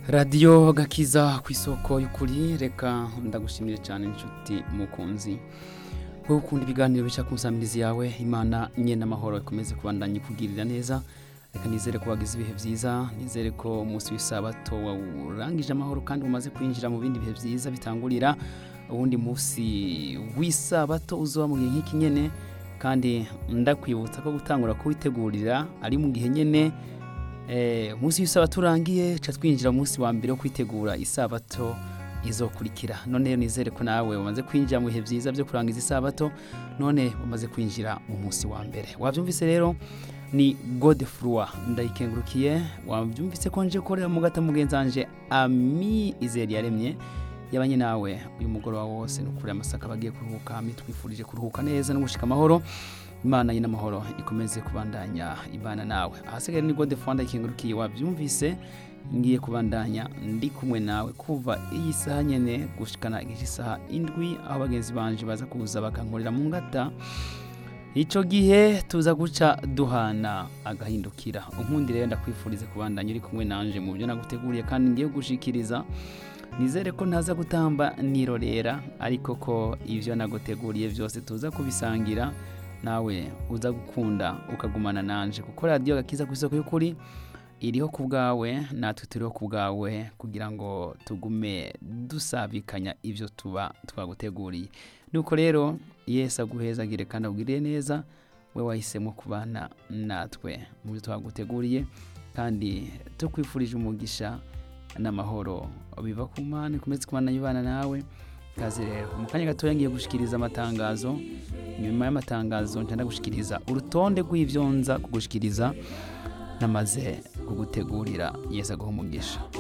radiyo gakiza ku isoko y'ukuri reka ndagushimire cyane inshuti mukunzi wowe ukunda ibiganiro bica ku nsamizi yawe imana nye n'amahoro ikomeze kubandanya ikugirira neza reka nizere ko wagize ibihe byiza nizere ko umunsi w'isabato wawurangije amahoro kandi umaze kwinjira mu bindi bihe byiza bitangurira uwundi munsi w'isabato uzoba mu gihe nk'iki nyene kandi ndakwibutsa ko gutangura kuwitegurira ari mu gihe nyene eh, umunsi w'isabato urangiye ca twinjira mu munsi wa mbere wo kwitegura isabato izokurikira none rero nizere ko nawe wamaze kwinjira mu bihe byiza byo kurangiza isabato none umaze kwinjira mu munsi wa mbere wabyumvise rero ni godefroi ndayikengurukiye wabyumvise ko nje korera mu gata mugenzanje ami izeri yaremye yabanye nawe uyu mugoroba wose nukuri amasaka bagiye kuruhuka mitwifurije kuruhuka neza no gushika amahoro imana y'inamahoro ikomeze kubandanya ibana nawe ahasigaye ni godefroi ndayikengurukiye wabyumvise ngiye kubandanya ndi kumwe nawe kuva iyi saha nyene gushikana igice isaha indwi aho bagenzi banje baza kuza bakankorera mu ngata ico gihe tuza guca duhana agahindukira unkundi rero ndakwifurize kubandanya uri kumwe nanje mu byo naguteguriye kandi ngiye gushikiriza nizere ko ntaza gutamba nirorera ariko ko ivyo naguteguriye byose tuza kubisangira nawe uza gukunda ukagumana nanje kuko radiyo gakiza ku isoko y'ukuri iriho ku bwawe natwe turiho ku bwawe kugira ngo tugume dusabikanya ibyo tuba twaguteguriye nuko rero yesi aguhezagire kandi agwiriye neza we wahisemo kubana natwe mu byo twaguteguriye kandi tukwifurije umugisha n'amahoro biva ku mana ikomeze kubana ibana nawe kazi rero mu kanya gatoya ngiye gushikiriza amatangazo nyuma y'amatangazo nshya ndagushikiriza urutonde rw'ibyo nza kugushikiriza namaze kugutegurira yesi aguha umugisha